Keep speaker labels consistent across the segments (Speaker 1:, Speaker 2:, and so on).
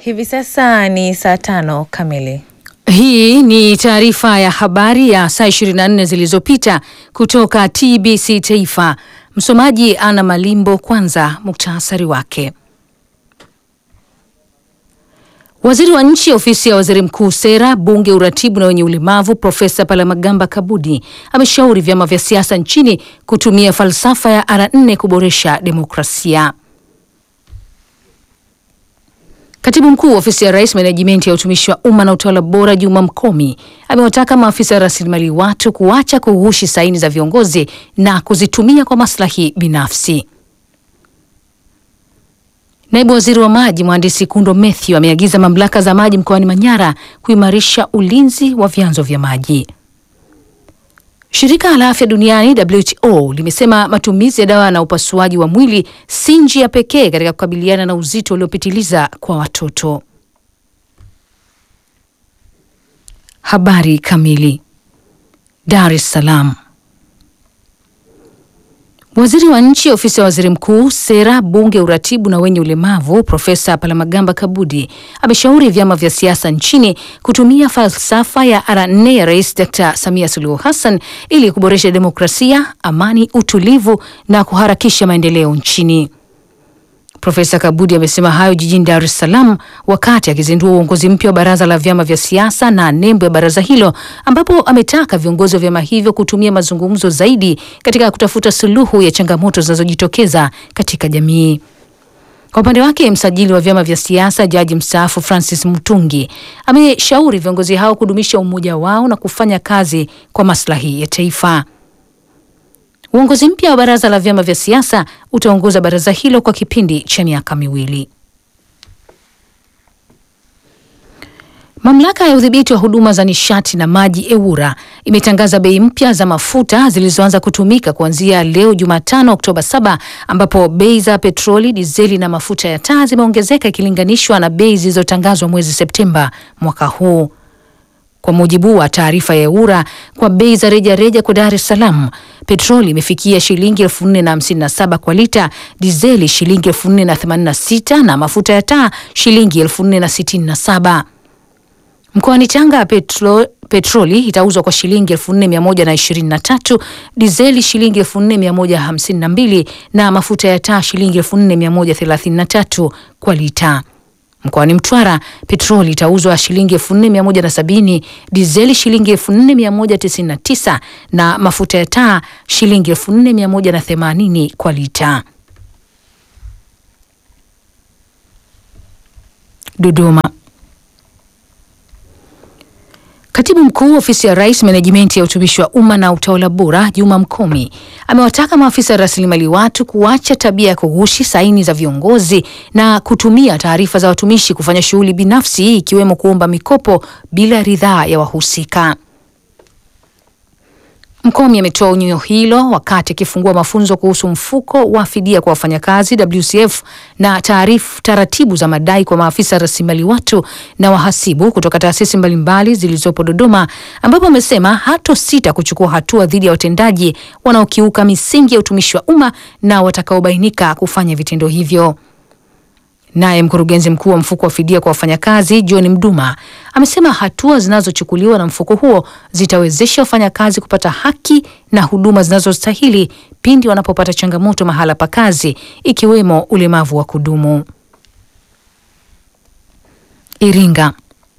Speaker 1: Hivi sasa ni saa tano kamili.
Speaker 2: Hii ni taarifa ya habari ya saa 24 zilizopita kutoka TBC Taifa. Msomaji Ana Malimbo. Kwanza muktasari wake. Waziri wa nchi ofisi ya waziri mkuu sera, bunge, uratibu na wenye ulemavu Profesa Palamagamba Kabudi ameshauri vyama vya siasa nchini kutumia falsafa ya R nne kuboresha demokrasia. Katibu mkuu ofisi ya rais menejimenti ya utumishi wa umma na utawala bora Juma Mkomi amewataka maafisa ya rasilimali watu kuacha kughushi saini za viongozi na kuzitumia kwa maslahi binafsi. Naibu waziri wa maji mhandisi Kundo Mathew ameagiza mamlaka za maji mkoani Manyara kuimarisha ulinzi wa vyanzo vya maji. Shirika la afya duniani WHO limesema matumizi ya dawa na upasuaji wa mwili si njia pekee katika kukabiliana na uzito uliopitiliza kwa watoto. Habari kamili. Dar es Salaam. Waziri wa nchi ofisi ya waziri mkuu sera, bunge, uratibu na wenye ulemavu Profesa Palamagamba Kabudi ameshauri vyama vya siasa nchini kutumia falsafa ya R nne ya Rais Dr Samia Suluhu Hassan ili kuboresha demokrasia, amani, utulivu na kuharakisha maendeleo nchini. Profesa Kabudi amesema hayo jijini Dar es Salaam wakati akizindua uongozi mpya wa baraza la vyama vya siasa na nembo ya baraza hilo, ambapo ametaka viongozi wa vyama hivyo kutumia mazungumzo zaidi katika kutafuta suluhu ya changamoto zinazojitokeza katika jamii. Kwa upande wake, msajili wa vyama vya siasa jaji mstaafu Francis Mutungi ameshauri viongozi hao kudumisha umoja wao na kufanya kazi kwa maslahi ya taifa. Uongozi mpya wa baraza la vyama vya siasa utaongoza baraza hilo kwa kipindi cha miaka miwili. Mamlaka ya udhibiti wa huduma za nishati na maji EWURA imetangaza bei mpya za mafuta zilizoanza kutumika kuanzia leo Jumatano Oktoba 7 ambapo bei za petroli, dizeli na mafuta ya taa zimeongezeka ikilinganishwa na bei zilizotangazwa mwezi Septemba mwaka huu. Kwa mujibu wa taarifa ya EWURA, kwa bei za rejareja kwa Dar es Salaam, petroli imefikia shilingi elfu nne na hamsini na saba kwa lita, dizeli shilingi elfu nne na themanini na sita na mafuta ya taa shilingi elfu nne na sitini na saba. Mkoani Tanga petro, petroli itauzwa kwa shilingi elfu nne mia moja na ishirini na tatu, dizeli shilingi elfu nne mia moja hamsini na mbili na mafuta ya taa shilingi elfu nne mia moja thelathini na tatu kwa lita. Mkoani Mtwara petroli itauzwa shilingi elfu nne mia moja na sabini, dizeli shilingi elfu nne mia moja tisini na tisa na mafuta ya taa shilingi elfu nne mia moja na themanini kwa lita. Dodoma. Katibu mkuu ofisi ya rais menejimenti ya utumishi wa umma na utawala bora Juma Mkomi amewataka maafisa ya rasilimali watu kuacha tabia ya kughushi saini za viongozi na kutumia taarifa za watumishi kufanya shughuli binafsi ikiwemo kuomba mikopo bila ridhaa ya wahusika. Mkomi ametoa onyo hilo wakati akifungua mafunzo kuhusu mfuko wa fidia kwa wafanyakazi WCF na taarifu taratibu za madai kwa maafisa rasilimali watu na wahasibu kutoka taasisi mbalimbali zilizopo Dodoma, ambapo amesema hato sita kuchukua hatua dhidi ya watendaji wanaokiuka misingi ya utumishi wa umma na watakaobainika kufanya vitendo hivyo. Naye mkurugenzi mkuu wa mfuko wa fidia kwa wafanyakazi John Mduma amesema hatua zinazochukuliwa na mfuko huo zitawezesha wafanyakazi kupata haki na huduma zinazostahili pindi wanapopata changamoto mahala pa kazi ikiwemo ulemavu wa kudumu. Iringa.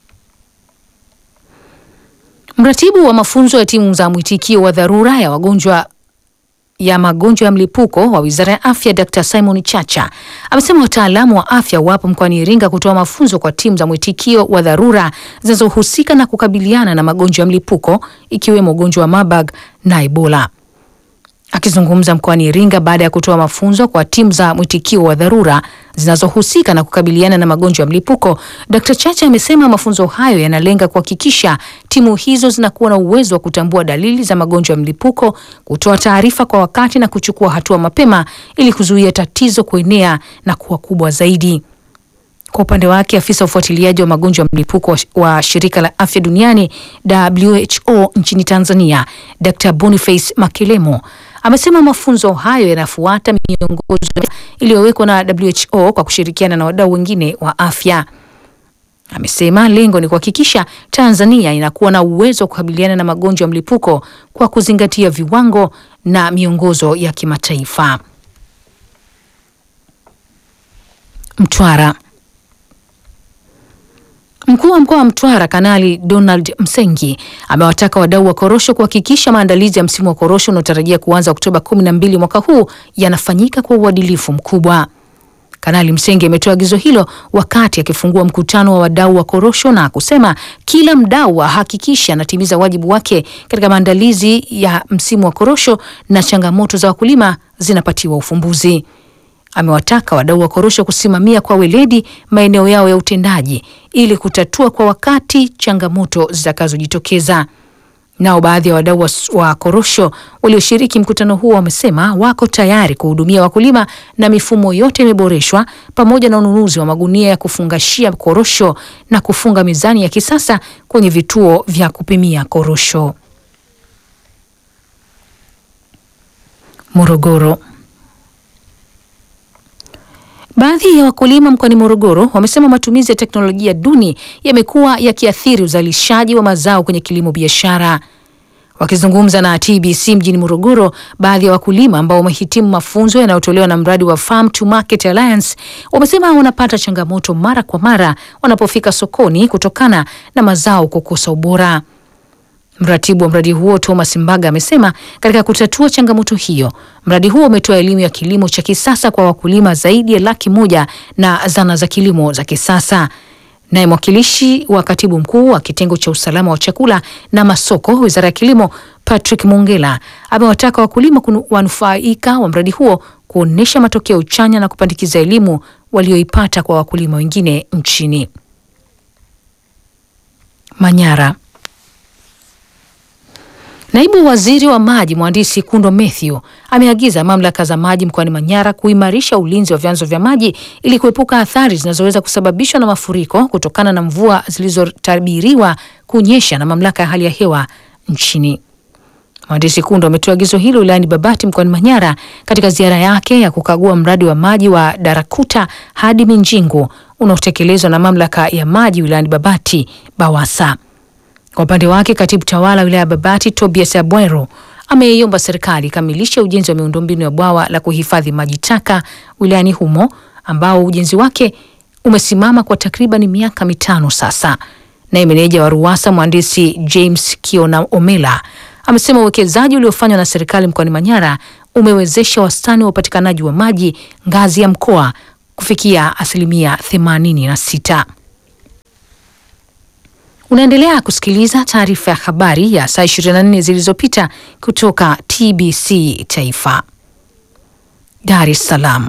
Speaker 2: Mratibu wa mafunzo ya timu za mwitikio wa dharura ya wagonjwa ya magonjwa ya mlipuko wa Wizara ya Afya Dr. Simon Chacha amesema wataalamu wa afya wapo mkoani Iringa kutoa mafunzo kwa timu za mwitikio wa dharura zinazohusika na kukabiliana na magonjwa ya mlipuko ikiwemo ugonjwa wa Marburg na Ebola. Akizungumza mkoani Iringa baada ya kutoa mafunzo kwa timu za mwitikio wa dharura zinazohusika na kukabiliana na magonjwa ya mlipuko, Dr. Chacha amesema mafunzo hayo yanalenga kuhakikisha timu hizo zinakuwa na uwezo wa kutambua dalili za magonjwa ya mlipuko, kutoa taarifa kwa wakati na kuchukua hatua mapema ili kuzuia tatizo kuenea na kuwa kubwa zaidi. Kwa upande wake afisa ufuatiliaji wa magonjwa ya mlipuko wa shirika la afya duniani WHO nchini Tanzania, Dr. Boniface Makelemo amesema mafunzo hayo yanafuata miongozo iliyowekwa na WHO kwa kushirikiana na wadau wengine wa afya. Amesema lengo ni kuhakikisha Tanzania inakuwa na uwezo wa kukabiliana na magonjwa ya mlipuko kwa kuzingatia viwango na miongozo ya kimataifa. Mtwara. Mkuu wa mkoa wa Mtwara Kanali Donald Msengi amewataka wadau wa korosho kuhakikisha maandalizi ya msimu wa korosho unaotarajia kuanza Oktoba 12 mwaka huu yanafanyika kwa uadilifu mkubwa. Kanali Msengi ametoa agizo hilo wakati akifungua mkutano wa wadau wa korosho na kusema kila mdau ahakikishe anatimiza wajibu wake katika maandalizi ya msimu wa korosho na changamoto za wakulima zinapatiwa ufumbuzi. Amewataka wadau wa korosho kusimamia kwa weledi maeneo yao ya utendaji ili kutatua kwa wakati changamoto zitakazojitokeza. Nao baadhi ya wadau wa, wa korosho walioshiriki mkutano huo wamesema wako tayari kuhudumia wakulima na mifumo yote imeboreshwa pamoja na ununuzi wa magunia ya kufungashia korosho na kufunga mizani ya kisasa kwenye vituo vya kupimia korosho. Morogoro. Baadhi ya wakulima mkoani Morogoro wamesema matumizi ya teknolojia duni yamekuwa yakiathiri uzalishaji wa mazao kwenye kilimo biashara. Wakizungumza na TBC mjini Morogoro, baadhi ya wakulima ambao wamehitimu mafunzo yanayotolewa na mradi wa Farm to Market Alliance wamesema wanapata changamoto mara kwa mara wanapofika sokoni kutokana na mazao kukosa ubora. Mratibu wa mradi huo Thomas Mbaga amesema katika kutatua changamoto hiyo, mradi huo umetoa elimu ya kilimo cha kisasa kwa wakulima zaidi ya laki moja na zana za kilimo za kisasa. Naye mwakilishi wa katibu mkuu wa kitengo cha usalama wa chakula na masoko, wizara ya kilimo, Patrick Mongela amewataka wakulima wanufaika wa mradi huo kuonyesha matokeo chanya na kupandikiza elimu walioipata kwa wakulima wengine nchini. Manyara. Naibu waziri wa maji mhandisi Kundo Mathew ameagiza mamlaka za maji mkoani Manyara kuimarisha ulinzi wa vyanzo vya maji ili kuepuka athari zinazoweza kusababishwa na mafuriko kutokana na mvua zilizotabiriwa kunyesha na mamlaka ya hali ya hewa nchini. Mhandisi Kundo ametoa agizo hilo wilayani Babati mkoani Manyara katika ziara yake ya kukagua mradi wa maji wa Darakuta hadi Minjingu unaotekelezwa na mamlaka ya maji wilayani Babati BAWASA. Kwa upande wake katibu tawala wilaya ya Babati Tobias Abwero ameiomba serikali ikamilishe ujenzi wa miundombinu ya bwawa la kuhifadhi maji taka wilayani humo ambao ujenzi wake umesimama kwa takriban miaka mitano sasa. Naye meneja wa RUWASA mhandisi James Kiona Omela amesema uwekezaji uliofanywa na serikali mkoani Manyara umewezesha wastani wa upatikanaji wa maji ngazi ya mkoa kufikia asilimia themanini na sita. Unaendelea kusikiliza taarifa ya habari ya saa 24 zilizopita kutoka TBC Taifa. Dar es Salaam.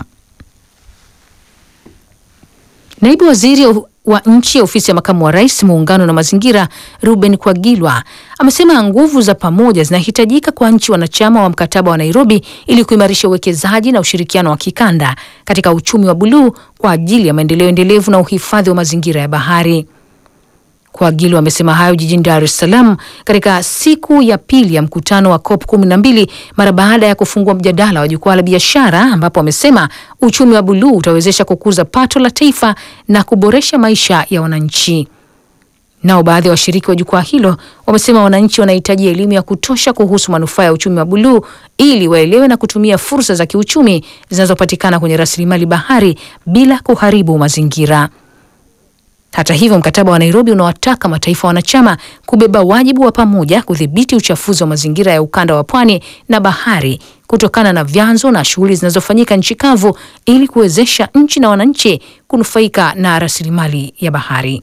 Speaker 2: Naibu waziri wa nchi ofisi ya makamu wa rais muungano na mazingira Ruben Kwagilwa amesema nguvu za pamoja zinahitajika kwa nchi wanachama wa mkataba wa Nairobi ili kuimarisha uwekezaji na ushirikiano wa kikanda katika uchumi wa buluu kwa ajili ya maendeleo endelevu na uhifadhi wa mazingira ya bahari. Kwagilwa amesema hayo jijini Dar es Salaam katika siku ya pili ya mkutano wa COP 12 mara baada ya kufungua mjadala wa jukwaa la biashara, ambapo amesema uchumi wa buluu utawezesha kukuza pato la taifa na kuboresha maisha ya wananchi. Nao baadhi ya washiriki wa jukwaa hilo wamesema wananchi wanahitaji elimu ya kutosha kuhusu manufaa ya uchumi wa buluu ili waelewe na kutumia fursa za kiuchumi zinazopatikana kwenye rasilimali bahari bila kuharibu mazingira. Hata hivyo, mkataba wa Nairobi unawataka mataifa wanachama kubeba wajibu wa pamoja kudhibiti uchafuzi wa mazingira ya ukanda wa pwani na bahari kutokana na vyanzo na shughuli zinazofanyika nchi kavu ili kuwezesha nchi na wananchi kunufaika na rasilimali ya bahari.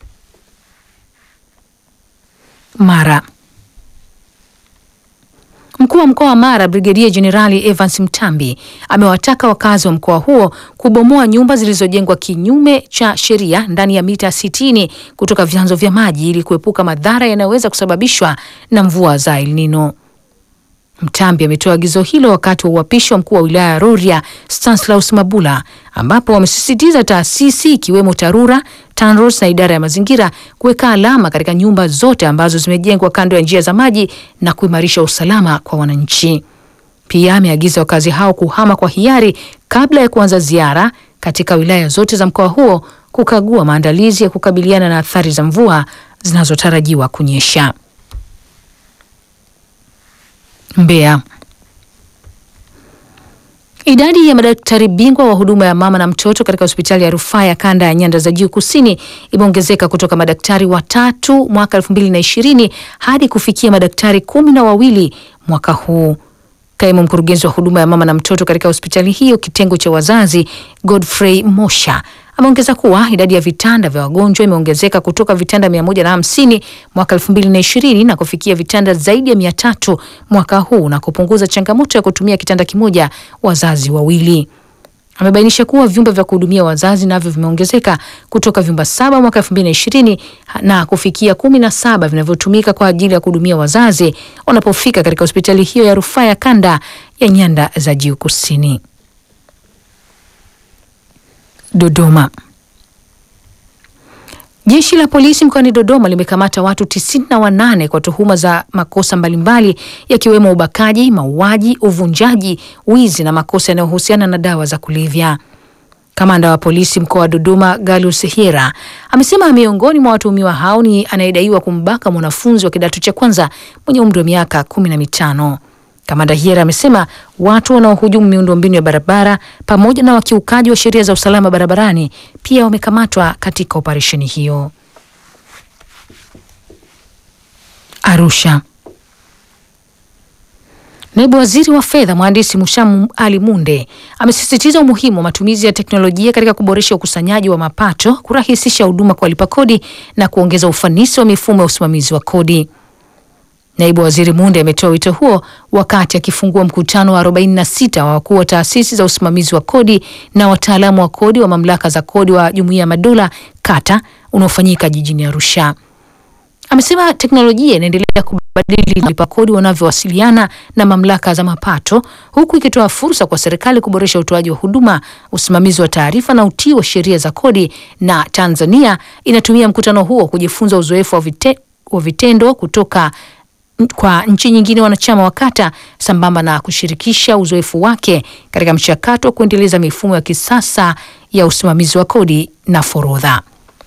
Speaker 2: Mara. Mkuu wa mkoa wa Mara Brigedia Jenerali Evans Mtambi amewataka wakazi wa mkoa huo kubomoa nyumba zilizojengwa kinyume cha sheria ndani ya mita 60 kutoka vyanzo vya maji ili kuepuka madhara yanayoweza kusababishwa na mvua za El Nino. Mtambi ametoa agizo hilo wakati wa uapishi wa mkuu wa wilaya ya Rorya Stanislaus Mabula, ambapo wamesisitiza taasisi ikiwemo TARURA, TANROADS na idara ya mazingira kuweka alama katika nyumba zote ambazo zimejengwa kando ya njia za maji na kuimarisha usalama kwa wananchi. Pia ameagiza wakazi hao kuhama kwa hiari kabla ya kuanza ziara katika wilaya zote za mkoa huo kukagua maandalizi ya kukabiliana na athari za mvua zinazotarajiwa kunyesha. Mbeya. Idadi ya madaktari bingwa wa huduma ya mama na mtoto katika hospitali ya rufaa ya kanda ya nyanda za juu kusini imeongezeka kutoka madaktari watatu mwaka elfu mbili na ishirini hadi kufikia madaktari kumi na wawili mwaka huu. Kaimu mkurugenzi wa huduma ya mama na mtoto katika hospitali hiyo kitengo cha wazazi, Godfrey Mosha ameongeza kuwa idadi ya vitanda vya wagonjwa imeongezeka kutoka vitanda mia moja na hamsini mwaka elfu mbili na ishirini na kufikia vitanda zaidi ya mia tatu mwaka huu na kupunguza changamoto ya kutumia kitanda kimoja wazazi wawili. Amebainisha kuwa vyumba vya kuhudumia wazazi navyo vimeongezeka kutoka vyumba saba mwaka elfu mbili na ishirini na kufikia kumi na saba vinavyotumika kwa ajili ya kuhudumia wazazi wanapofika katika hospitali hiyo ya rufaa ya kanda ya nyanda za juu kusini. Dodoma. Jeshi la polisi mkoani Dodoma limekamata watu tisini na wanane kwa tuhuma za makosa mbalimbali yakiwemo ubakaji, mauaji, uvunjaji, wizi na makosa yanayohusiana na dawa za kulevya. Kamanda wa polisi mkoa wa Dodoma Galus Hira amesema miongoni mwa watuhumiwa hao ni anayedaiwa kumbaka mwanafunzi wa kidato cha kwanza mwenye umri wa miaka kumi na mitano. Kamanda Hiera amesema watu wanaohujumu miundombinu ya barabara pamoja na wakiukaji wa sheria za usalama barabarani pia wamekamatwa katika operesheni hiyo. Arusha. Naibu Waziri wa Fedha Mhandisi Mushamu Ali Munde amesisitiza umuhimu wa matumizi ya teknolojia katika kuboresha ukusanyaji wa mapato, kurahisisha huduma kwa walipa kodi na kuongeza ufanisi wa mifumo ya usimamizi wa kodi. Naibu Waziri Munde ametoa wito huo wakati akifungua mkutano wa 46 wa wakuu wa taasisi za usimamizi wa kodi na wataalamu wa kodi wa mamlaka za kodi wa Jumuiya ya Madola kata unaofanyika jijini Arusha. Amesema teknolojia inaendelea kubadili walipa kodi wanavyowasiliana na mamlaka za mapato huku ikitoa fursa kwa serikali kuboresha utoaji wa huduma, usimamizi wa taarifa na utii wa sheria za kodi, na Tanzania inatumia mkutano huo kujifunza uzoefu wa, vite, wa vitendo kutoka kwa nchi nyingine wanachama wa kata sambamba na kushirikisha uzoefu wake katika mchakato wa kuendeleza mifumo ya kisasa ya usimamizi wa kodi na forodha.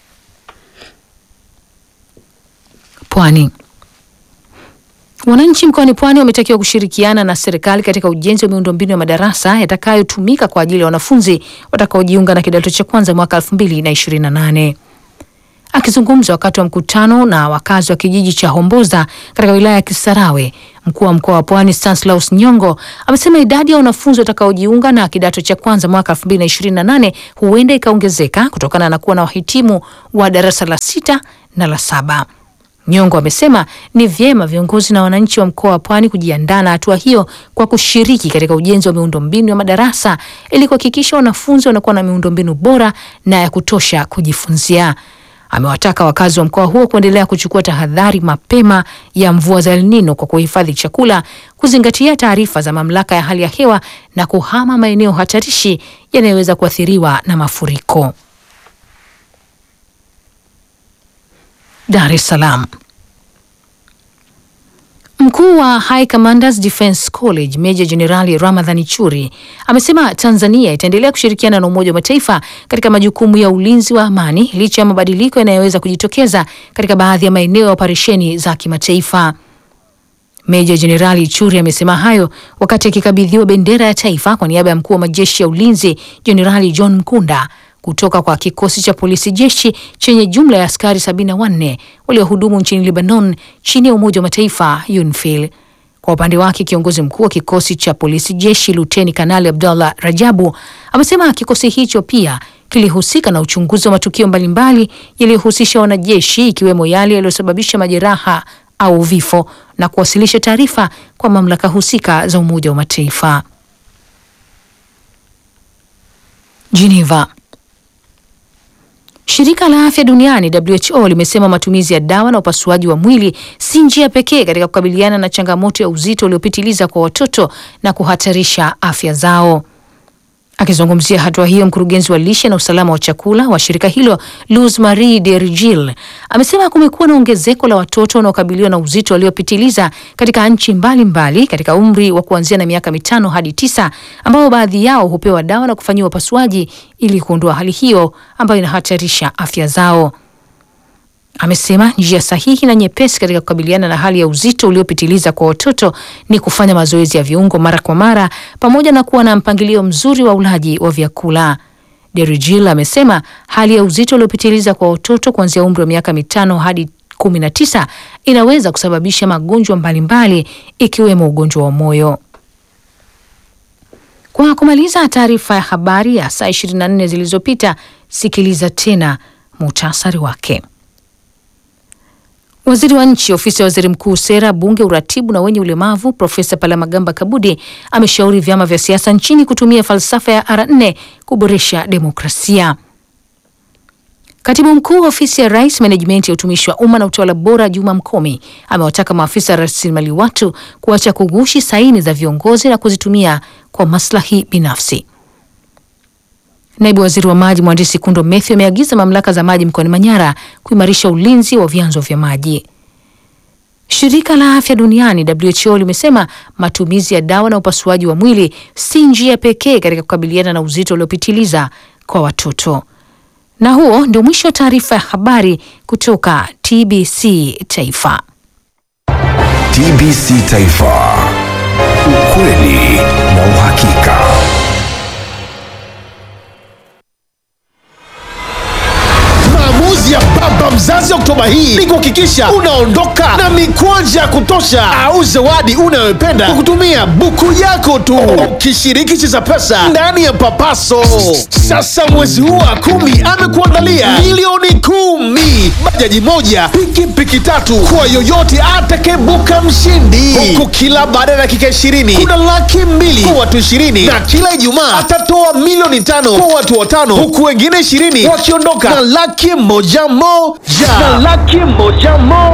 Speaker 2: Pwani. Wananchi mkoani Pwani wametakiwa kushirikiana na serikali katika ujenzi wa miundombinu ya madarasa yatakayotumika kwa ajili ya wanafunzi watakaojiunga na kidato cha kwanza mwaka 2028. Akizungumza wakati wa mkutano na wakazi wa kijiji cha Homboza katika wilaya ya Kisarawe, mkuu wa mkoa wa Pwani Stanislaus Nyongo amesema idadi ya wanafunzi watakaojiunga na kidato cha kwanza mwaka 2028 huenda ikaongezeka kutokana na kuwa na wahitimu wa darasa la sita na la saba. Nyongo amesema ni vyema viongozi na wananchi wa mkoa wa Pwani kujiandaa na hatua hiyo kwa kushiriki katika ujenzi wa miundombinu ya madarasa ili kuhakikisha wanafunzi wanakuwa na miundombinu bora na ya kutosha kujifunzia. Amewataka wakazi wa mkoa huo kuendelea kuchukua tahadhari mapema ya mvua za El Nino kwa kuhifadhi chakula, kuzingatia taarifa za mamlaka ya hali ya hewa na kuhama maeneo hatarishi yanayoweza kuathiriwa na mafuriko. Dar es Salaam. Mkuu wa High Commanders Defence College Meja Jenerali Ramadhani Churi amesema Tanzania itaendelea kushirikiana na Umoja wa Mataifa katika majukumu ya ulinzi wa amani licha ya mabadiliko yanayoweza kujitokeza katika baadhi ya maeneo ya operesheni za kimataifa. Meja Jenerali Churi amesema hayo wakati akikabidhiwa bendera ya taifa kwa niaba ya mkuu wa majeshi ya ulinzi Jenerali John Mkunda kutoka kwa kikosi cha polisi jeshi chenye jumla ya askari 74 waliohudumu nchini Lebanon chini ya Umoja wa Mataifa UNIFIL. Kwa upande wake, kiongozi mkuu wa kikosi cha polisi jeshi Luteni Kanali Abdallah Rajabu amesema kikosi hicho pia kilihusika na uchunguzi wa matukio mbalimbali yaliyohusisha wanajeshi ikiwemo yale yaliyosababisha majeraha au vifo na kuwasilisha taarifa kwa mamlaka husika za Umoja wa Mataifa. Geneva. Shirika la Afya Duniani WHO limesema matumizi ya dawa na upasuaji wa mwili si njia pekee katika kukabiliana na changamoto ya uzito uliopitiliza kwa watoto na kuhatarisha afya zao. Akizungumzia hatua hiyo, mkurugenzi wa lishe na usalama wa chakula wa shirika hilo Luz Marie Dergil amesema kumekuwa na ongezeko la watoto wanaokabiliwa na uzito waliopitiliza katika nchi mbalimbali katika umri wa kuanzia na miaka mitano hadi tisa, ambao baadhi yao hupewa dawa na kufanyiwa upasuaji ili kuondoa hali hiyo ambayo inahatarisha afya zao. Amesema njia sahihi na nyepesi katika kukabiliana na hali ya uzito uliopitiliza kwa watoto ni kufanya mazoezi ya viungo mara kwa mara pamoja na kuwa na mpangilio mzuri wa ulaji wa vyakula. Derigil amesema hali ya uzito uliopitiliza kwa watoto kuanzia umri wa miaka mitano hadi kumi na tisa inaweza kusababisha magonjwa mbalimbali ikiwemo ugonjwa wa moyo. Kwa kumaliza taarifa ya habari ya saa 24 zilizopita, sikiliza tena muhtasari wake. Waziri wa nchi ofisi ya waziri mkuu sera, bunge, uratibu na wenye ulemavu Profesa Palamagamba Kabudi ameshauri vyama vya siasa nchini kutumia falsafa ya R4 kuboresha demokrasia. Katibu mkuu wa ofisi ya rais menejimenti ya utumishi wa umma na utawala bora Juma Mkomi amewataka maafisa rasilimali watu kuacha kugushi saini za viongozi na kuzitumia kwa maslahi binafsi. Naibu waziri wa maji mhandisi Kundo Mathew ameagiza mamlaka za maji mkoani Manyara kuimarisha ulinzi wa vyanzo vya maji. Shirika la afya duniani WHO limesema matumizi ya dawa na upasuaji wa mwili si njia pekee katika kukabiliana na uzito uliopitiliza kwa watoto. Na huo ndio mwisho wa taarifa ya habari kutoka TBC Taifa.
Speaker 3: TBC Taifa, ukweli na uhakika.
Speaker 4: Maamuzi ya baba mzazi Oktoba hii ni kuhakikisha unaondoka na mikwanja ya kutosha au zawadi unayopenda kwa kutumia buku yako tu, ukishiriki Cheza Pesa ndani ya Papaso. Sasa mwezi huu wa kumi amekuandalia milioni kumi, bajaji moja, pikipiki tatu kwa yoyote atakayebuka mshindi, huku kila baada ya dakika ishirini kuna laki mbili kwa watu ishirini na kila Ijumaa atatoa milioni tano kwa watu watano, huku wengine ishirini wakiondoka na laki moja moja na laki moja moja.